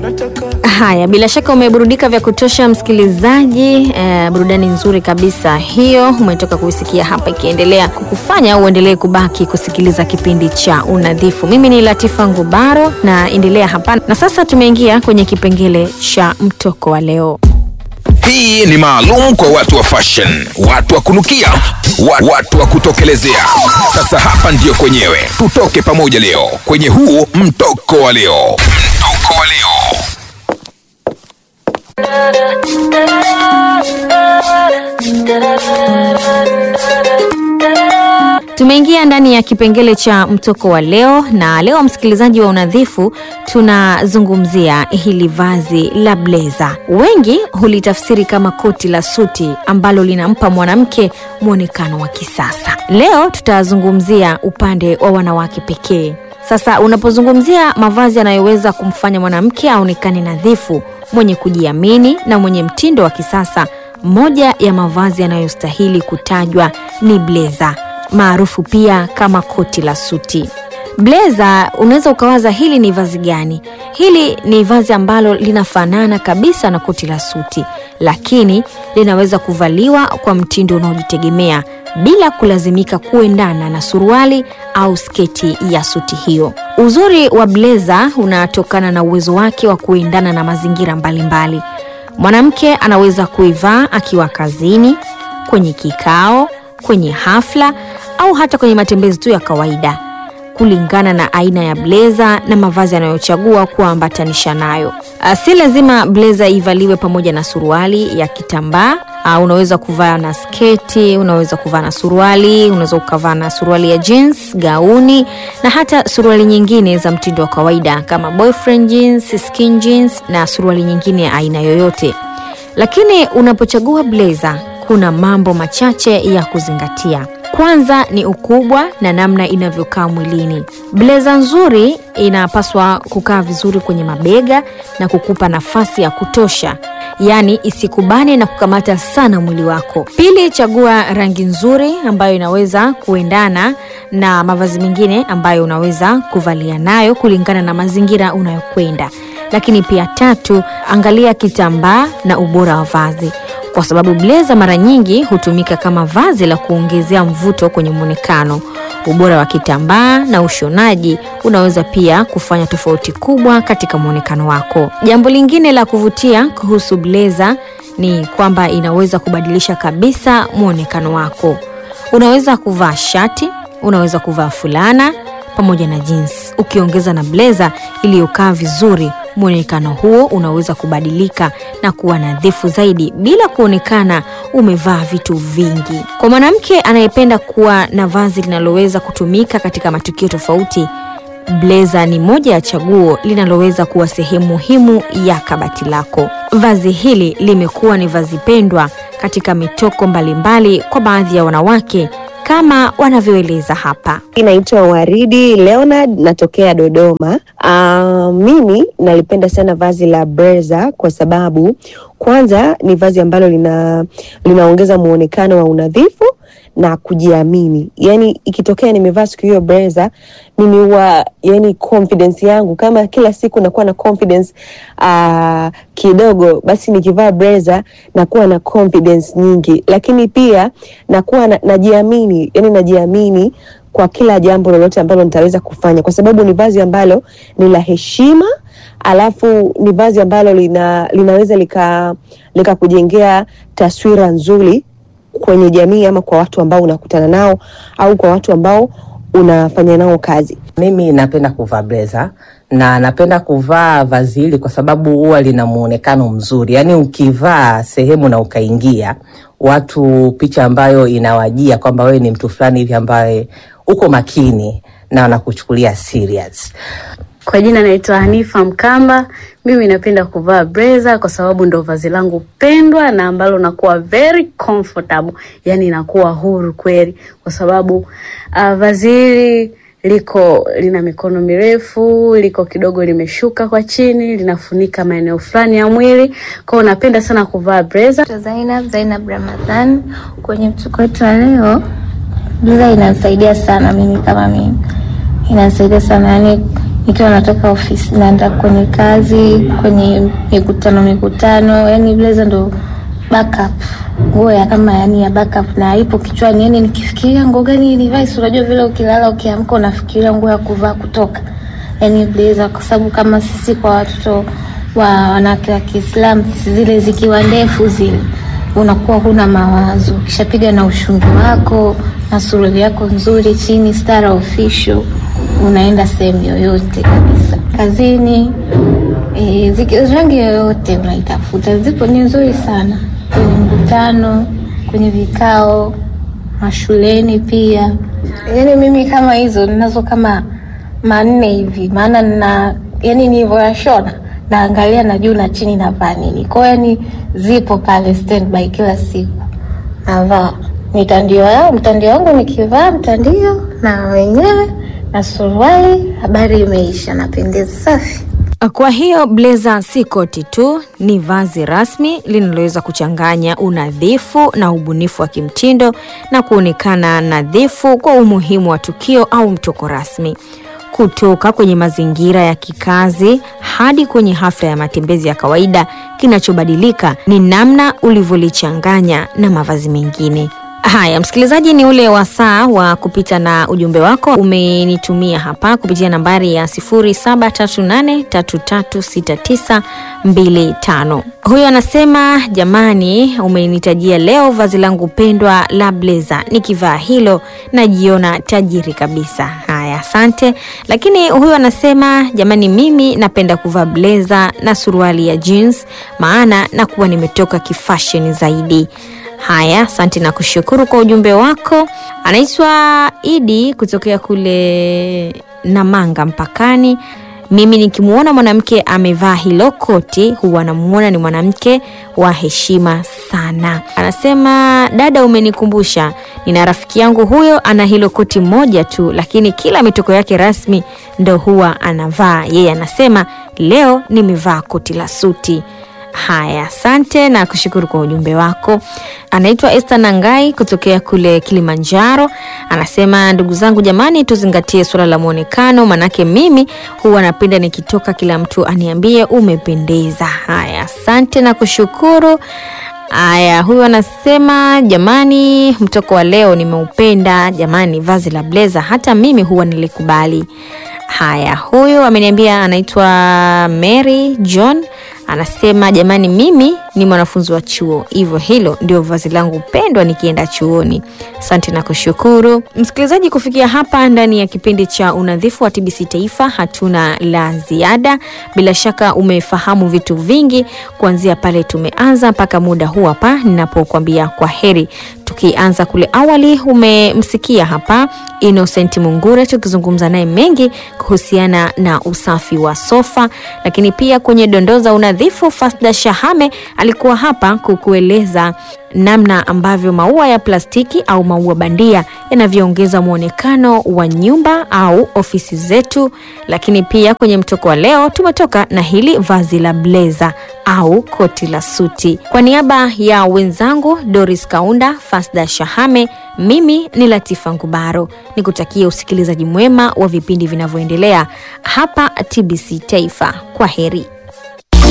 Haya, bila shaka umeburudika vya kutosha msikilizaji. Eh, burudani nzuri kabisa hiyo umetoka kuisikia hapa, ikiendelea kukufanya uendelee kubaki kusikiliza kipindi cha Unadhifu. Mimi ni Latifa Ngubaro na endelea hapa, na sasa tumeingia kwenye kipengele cha mtoko wa leo. Hii ni maalum kwa watu wa fashion, watu wa kunukia, wa- watu wa kutokelezea. Sasa hapa ndiyo kwenyewe, tutoke pamoja leo kwenye huu mtoko wa leo. Mtoko wa leo. Tumeingia ndani ya kipengele cha mtoko wa leo, na leo msikilizaji wa Unadhifu, tunazungumzia hili vazi la bleza. Wengi hulitafsiri kama koti la suti ambalo linampa mwanamke mwonekano wa kisasa. Leo tutazungumzia upande wa wanawake pekee. Sasa unapozungumzia mavazi yanayoweza kumfanya mwanamke aonekane nadhifu, mwenye kujiamini na mwenye mtindo wa kisasa, moja ya mavazi yanayostahili kutajwa ni bleza maarufu pia kama koti la suti. Bleza, unaweza ukawaza hili ni vazi gani? Hili ni vazi ambalo linafanana kabisa na koti la suti, lakini linaweza kuvaliwa kwa mtindo unaojitegemea bila kulazimika kuendana na suruali au sketi ya suti hiyo. Uzuri wa bleza unatokana na uwezo wake wa kuendana na mazingira mbalimbali. Mwanamke anaweza kuivaa akiwa kazini, kwenye kikao, kwenye hafla au hata kwenye matembezi tu ya kawaida kulingana na aina ya bleza na mavazi anayochagua kuambatanisha nayo. Ah, Si lazima bleza ivaliwe pamoja na suruali ya kitambaa. Ah, Unaweza kuvaa na sketi, unaweza kuvaa na suruali, unaweza ukavaa na suruali ya jeans, gauni na hata suruali nyingine za mtindo wa kawaida kama boyfriend jeans, skin jeans na suruali nyingine ya aina yoyote. Lakini unapochagua blazer kuna mambo machache ya kuzingatia. Kwanza ni ukubwa na namna inavyokaa mwilini. Blazer nzuri inapaswa kukaa vizuri kwenye mabega na kukupa nafasi ya kutosha, yaani isikubane na kukamata sana mwili wako. Pili, chagua rangi nzuri ambayo inaweza kuendana na mavazi mengine ambayo unaweza kuvalia nayo kulingana na mazingira unayokwenda. Lakini pia tatu, angalia kitambaa na ubora wa vazi kwa sababu bleza mara nyingi hutumika kama vazi la kuongezea mvuto kwenye mwonekano. Ubora wa kitambaa na ushonaji unaweza pia kufanya tofauti kubwa katika mwonekano wako. Jambo lingine la kuvutia kuhusu bleza ni kwamba inaweza kubadilisha kabisa mwonekano wako. Unaweza kuvaa shati, unaweza kuvaa fulana pamoja na jeans, ukiongeza na bleza iliyokaa vizuri mwonekano huo unaweza kubadilika na kuwa nadhifu zaidi bila kuonekana umevaa vitu vingi. Kwa mwanamke anayependa kuwa na vazi linaloweza kutumika katika matukio tofauti, bleza ni moja ya chaguo linaloweza kuwa sehemu muhimu ya kabati lako. Vazi hili limekuwa ni vazi pendwa katika mitoko mbalimbali kwa baadhi ya wanawake kama wanavyoeleza hapa. Naitwa Waridi Leonard, natokea Dodoma. Uh, mimi nalipenda sana vazi la breza kwa sababu kwanza ni vazi ambalo lina linaongeza muonekano wa unadhifu na kujiamini. Yani ikitokea nimevaa siku hiyo breza, mimi huwa yani confidence yangu kama kila siku nakuwa na confidence uh, kidogo, basi nikivaa breza nakuwa na confidence nyingi, lakini pia nakuwa na, najiamini yani najiamini kwa kila jambo lolote ambalo nitaweza kufanya, kwa sababu ni vazi ambalo ni la heshima, alafu ni vazi ambalo lina, linaweza lika likakujengea taswira nzuri kwenye jamii ama kwa watu ambao unakutana nao au kwa watu ambao unafanya nao kazi. Mimi napenda kuvaa blazer na napenda kuvaa vazi hili kwa sababu huwa lina muonekano mzuri, yaani ukivaa sehemu na ukaingia watu, picha ambayo inawajia kwamba wewe ni mtu fulani hivi ambaye uko makini na wanakuchukulia serious. Kwa jina naitwa Hanifa Mkamba. Mimi napenda kuvaa blazer kwa sababu ndo vazi langu pendwa na ambalo nakuwa very comfortable, yani nakuwa huru kweli, kwa sababu uh, vazi hili liko lina mikono mirefu, liko kidogo limeshuka kwa chini, linafunika maeneo fulani ya mwili. Kwa hiyo napenda sana kuvaa blazer. Naitwa Zainab Zainab Ramadhan. Kwenye mtuko wetu wa leo, blazer inanisaidia sana mimi kama mimi, inanisaidia sana yani, nikiwa natoka ofisi naenda kwenye kazi, kwenye mikutano mikutano, yani blazer ndo backup nguo ya kama yani ya backup na ipo kichwani, yani nikifikiria nguo gani nivae, si unajua vile ukilala ukiamka unafikiria nguo ya kuvaa kutoka, yani blazer, kwa sababu kama sisi kwa watoto wa wanawake wa Kiislamu zile zikiwa ndefu zile unakuwa huna mawazo, ukishapiga na ushungi wako na suruali yako nzuri chini, stara official, unaenda sehemu yoyote kabisa, kazini e, ziki, rangi yoyote unaitafuta, zipo ni nzuri sana kwenye mkutano, kwenye vikao, mashuleni pia. Yani mimi kama hizo ninazo kama manne hivi, maana na yani nilivyoyashona naangalia na juu na chini navaa nini. Kwa hiyo yani zipo pale standby kila siku navaa mitandio yao, mtandio wangu nikivaa mtandio na wenyewe na suruali, habari imeisha, napendeza safi. Kwa hiyo blazer si koti tu, ni vazi rasmi linaloweza kuchanganya unadhifu na ubunifu wa kimtindo na kuonekana nadhifu kwa umuhimu wa tukio au mtoko rasmi. Kutoka kwenye mazingira ya kikazi hadi kwenye hafla ya matembezi ya kawaida, kinachobadilika ni namna ulivyolichanganya na mavazi mengine. Haya, msikilizaji, ni ule wasaa wa kupita na ujumbe wako. Umenitumia hapa kupitia nambari ya 0738336925. Huyo anasema jamani, umenitajia leo vazi langu pendwa la blazer, nikivaa hilo najiona tajiri kabisa. Haya, asante. Lakini huyo anasema jamani, mimi napenda kuvaa blazer na suruali ya jeans, maana nakuwa nimetoka kifashion zaidi. Haya, asante na kushukuru kwa ujumbe wako. Anaitwa Idi kutokea kule Namanga mpakani. Mimi nikimwona mwanamke amevaa hilo koti huwa namuona ni mwanamke wa heshima sana. Anasema dada, umenikumbusha, nina rafiki yangu huyo ana hilo koti moja tu, lakini kila mitoko yake rasmi ndo huwa anavaa yeye. Anasema leo nimevaa koti la suti. Haya, asante na kushukuru kwa ujumbe wako. Anaitwa Esther Nangai kutokea kule Kilimanjaro, anasema ndugu zangu, jamani, tuzingatie suala la mwonekano, manake mimi huwa napenda nikitoka kila mtu aniambie umependeza. Haya, asante na kushukuru. Haya, huyu anasema jamani, mtoko wa leo nimeupenda jamani, vazi la blazer hata mimi huwa nilikubali. Haya, huyu ameniambia anaitwa Mary John anasema jamani, mimi ni mwanafunzi wa chuo, hivyo hilo ndio vazi langu pendwa nikienda chuoni. Asante na kushukuru msikilizaji. Kufikia hapa ndani ya kipindi cha unadhifu wa TBC Taifa, hatuna la ziada. Bila shaka umefahamu vitu vingi kuanzia pale tumeanza mpaka muda huu hapa ninapokuambia kwa heri. Tukianza kule awali, umemsikia hapa Innocent Mungure tukizungumza naye mengi kuhusiana na usafi wa sofa, lakini pia kwenye dondoo za unadhifu, Fasda Shahame alikuwa hapa kukueleza namna ambavyo maua ya plastiki au maua bandia yanavyoongeza mwonekano wa nyumba au ofisi zetu. Lakini pia kwenye mtoko wa leo tumetoka na hili vazi la blazer au koti la suti. Kwa niaba ya wenzangu Doris Kaunda, Fasda Shahame, mimi ni Latifa Ngubaro, nikutakie usikilizaji mwema wa vipindi vinavyoendelea hapa TBC Taifa. Kwa heri.